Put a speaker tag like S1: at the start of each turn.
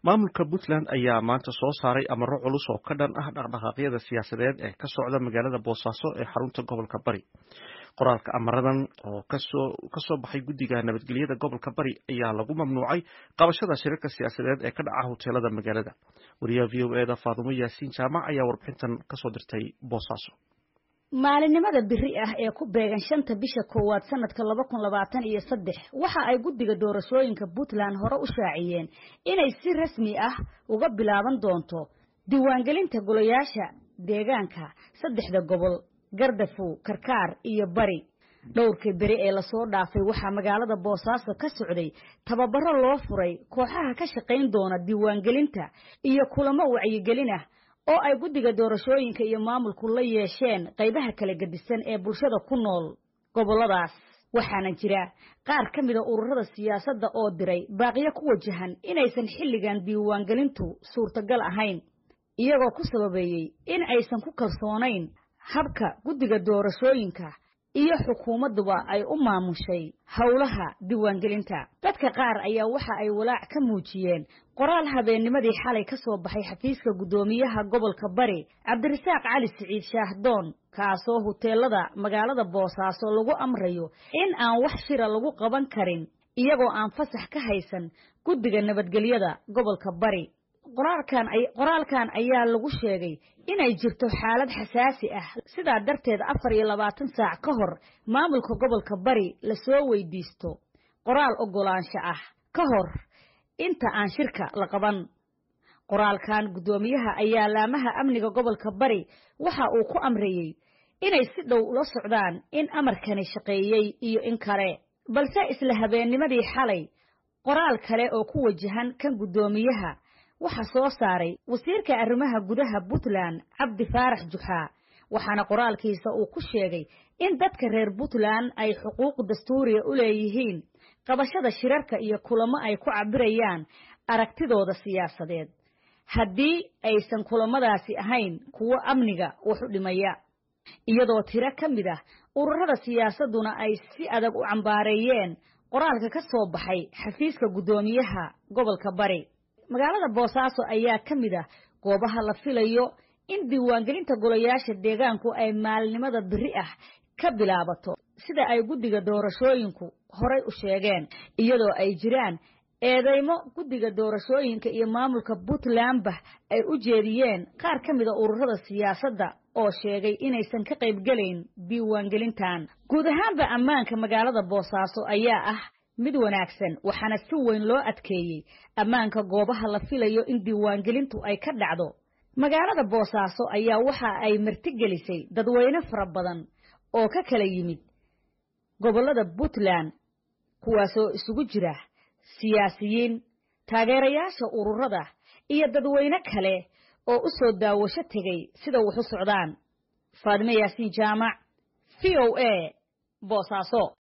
S1: maamulka puntland ayaa maanta soo saaray amaro culus oo ka dhan ah dhaqdhaqaaqyada siyaasadeed ee ka socda magaalada boosaaso ee xarunta gobolka bari qoraalka amaradan oo kasoo baxay guddiga nabadgelyada gobolka bari ayaa lagu mamnuucay qabashada shirarka siyaasadeed ee ka dhaca hoteelada magaalada wariyaha v o eda faadumo yaasiin jaamac ayaa warbixintan kasoo dirtay boosaaso
S2: maalinimada biri ah ee ku beegan shanta bisha koowaad sanadka laba kun labaatan iyo saddex waxa ay guddiga doorashooyinka puntland hore u shaaciyeen inay si rasmi ah uga bilaaban doonto diiwaangelinta golayaasha deegaanka saddexda gobol gardafow karkaar iyo bari dhowrkii beri ee lasoo dhaafay waxaa magaalada boosaaso ka socday tababaro loo furay kooxaha ka shaqayn doona diiwaangelinta iyo kulamo wacyigelin ah oo ay guddiga doorashooyinka iyo maamulku la yeesheen qaybaha kala gedisan ee bulshada ku nool gobolladaas waxaana jira qaar ka mida ururada siyaasadda oo diray baaqiyo ku wajahan inaysan xilligan diiwaangelintu suurtagal ahayn iyagoo ku sababeeyey in aysan ku kalsoonayn habka guddiga doorashooyinka iyo xukuumadduba ay u maamushay howlaha diiwaangelinta dadka qaar ayaa waxa ay walaac ka muujiyeen qoraal habeennimadii xalay ka soo baxay xafiiska guddoomiyaha gobolka bari cabdirasaaq cali siciid shaahdoon kaasoo huteelada magaalada boosaaso lagu amrayo in aan wax shira lagu qaban karin iyagoo aan fasax ka haysan guddiga nabadgelyada gobolka bari qoraalkan qoraalkan ayaa lagu sheegay inay jirto xaalad xasaasi ah sidaa darteed afar iyo labaatan saac ka hor maamulka gobolka bari lasoo weydiisto qoraal oggolaansho ah ka hor inta aan shirka la qaban qoraalkan guddoomiyaha ayaa laamaha amniga gobolka bari waxa uu ku amreeyey inay si dhow ula socdaan in amarkani shaqeeyey iyo in kale balse isla habeennimadii xalay qoraal kale oo ku wajahan kan guddoomiyaha waxaa soo saaray wasiirka arrimaha gudaha puntland cabdi faarax juxaa waxaana qoraalkiisa uu ku sheegay in dadka reer puntland ay xuquuq dastuuriya u leeyihiin qabashada shirarka iyo kulamo ay ku cabirayaan aragtidooda siyaasadeed haddii aysan kulamadaasi ahayn kuwo amniga wax u dhimaya iyadoo tiro ka mid ah ururada siyaasadduna ay si adag u cambaareeyeen qoraalka ka soo baxay xafiiska guddoomiyaha gobolka bari magaalada boosaaso ayaa ka mid ah goobaha la filayo in diiwaangelinta golayaasha deegaanku ay maalinimada biri ah ka bilaabato sida ay guddiga doorashooyinku horay u sheegeen iyadoo ay jiraan eedeymo guddiga doorashooyinka iyo maamulka puntlandba ay u jeediyeen qaar ka mida ururada siyaasadda oo sheegay inaysan ka qaybgelayn diiwaangelintan guud ahaanba ammaanka magaalada boosaaso ayaa ah mid wanaagsan waxaana si weyn loo adkeeyey ammaanka goobaha la filayo in diiwaangelintu ay ka dhacdo magaalada boosaaso ayaa waxa ay martigelisay dadweyne fara badan oo ka kala yimid gobollada puntland kuwaasoo isugu jira siyaasiyiin taageerayaasha ururada iyo dadweyne kale oo u soo daawasho tegay sida wax u socdaan faadime yaasiin jaamac v o a boosaaso